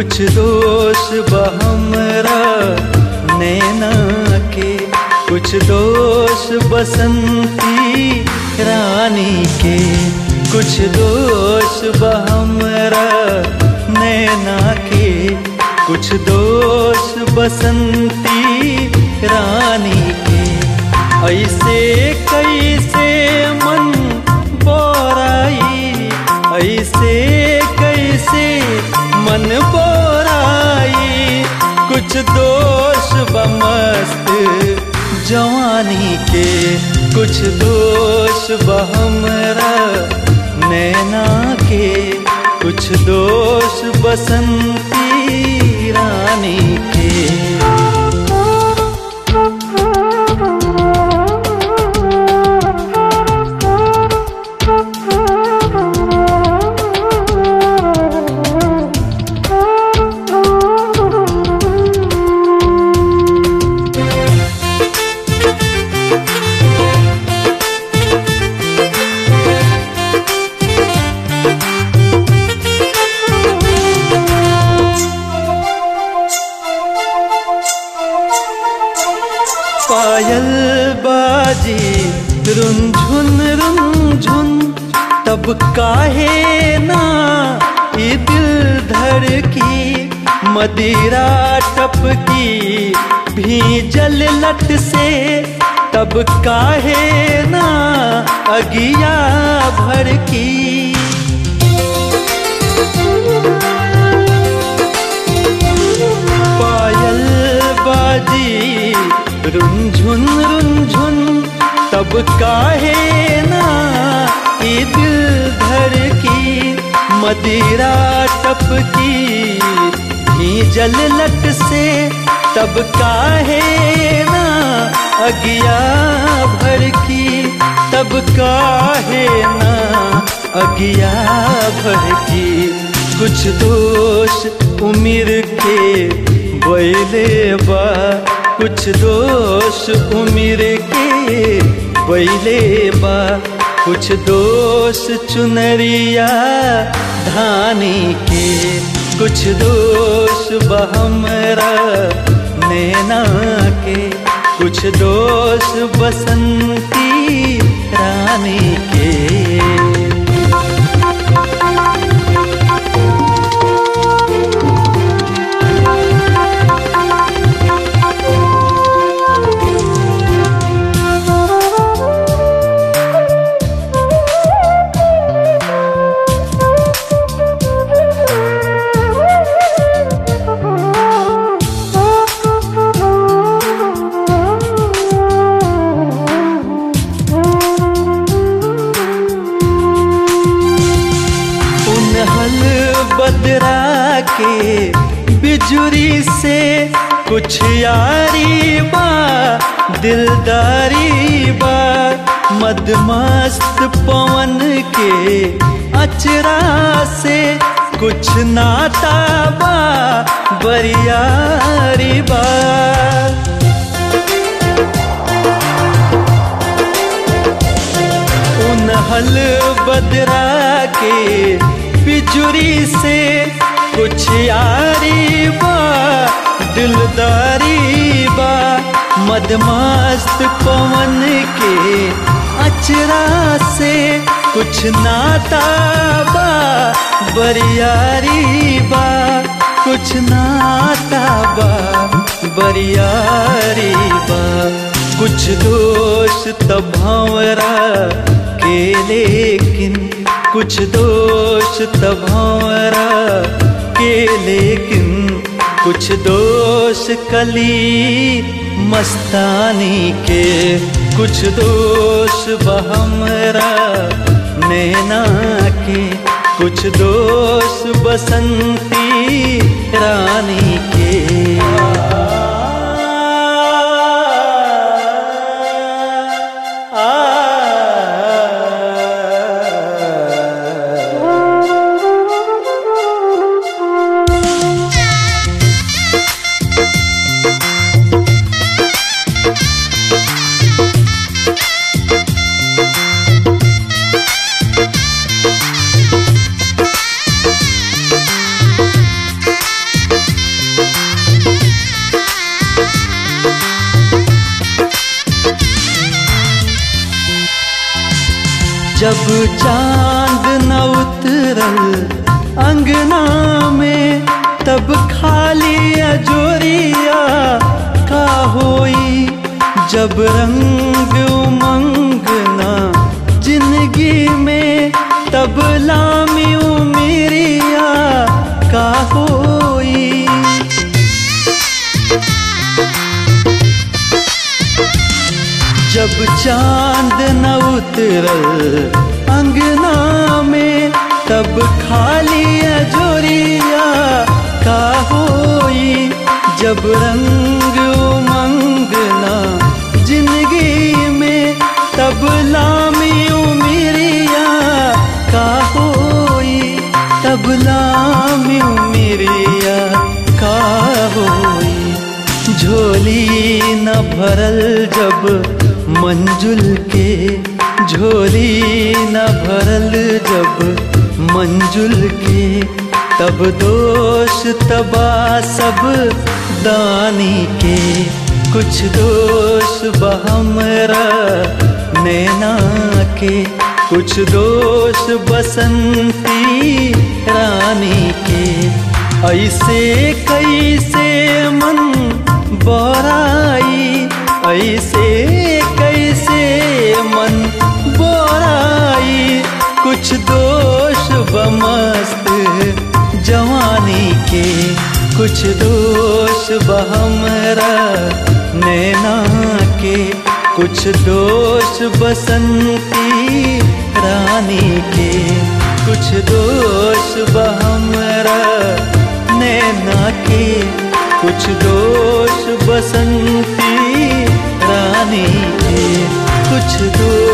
कुछ दोष बहमरा नैना के कुछ दोष बसंती रानी के कुछ दोष बहमरा नैना के कुछ दोष बसंती रानी के ऐसे कैसे मन बोराई ऐसे कैसे मन बोराई कुछ दोष बमस्त जवानी के कुछ दोष बहमरा नैना के कुछ दोष बसंती रानी के पायल बाजी रुनझुन रुनझुन तब काहे ना ये दिल धड़की मदिरा टपकी भीजल लट से तब काहे ना अगिया भड़की पायल बाजी रुनझुन रुनझुन तब काहे ना ये दिल धड़की मदिरा टपकी भीजल लट से तब काहे ना अगिया भड़की तब काहे ना अगिया भड़की कुछ दोष उम्र के बैले बा कुछ दोष उम्र के बैले बा कुछ दोष चुनरिया धानी के कुछ दोष बहमरा नैना के कुछ दोष बसंती रानी के उनहल बदरा के बिजुरी से कुछ यारी बा दिलदारी बा मदमस्त पवन के अचरा से कुछ नाता बा बरियारी बा उनहल बदरा के बिजुरी से कुछ यारी बा दिलदारी बा मदमस्त पवन के अचरा से कुछ नाता बा बरियारी बा कुछ नाता बा बरियारी बा कुछ दोष तब भंवरा के लेकिन कुछ दोष तब भंवरा के लेकिन कुछ दोष कली मस्तानी के कुछ दोष बहमरा नैना के कुछ दोष बसंती रानी के चांद न उतरल अंगना में तब खाली अजोरिया का होई जब रंग उमंग ना जिंदगी में तब लामी उमेरिया का होई जब चांद न उतरल अंगना में तब खाली अजोरिया का होई जब रंग उमंगना जिंदगी में तब लामी उमिरिया का होई तब लामी उमिरिया का होई झोली न भरल जब मंजुल के झोली न भरल जब मंजुल के तब दोष तबा सब दानी के कुछ दोष बहमरा नैना के कुछ दोष बसंती रानी के ऐसे कैसे मन बोराई ऐसे कैसे मन बोराई कुछ दोष बमस्त जवानी के कुछ दोष बहमरा नैना के कुछ दोष बसंती रानी के कुछ दोष बहमरा नैना के कुछ दोष बसंती रानी के कुछ दोष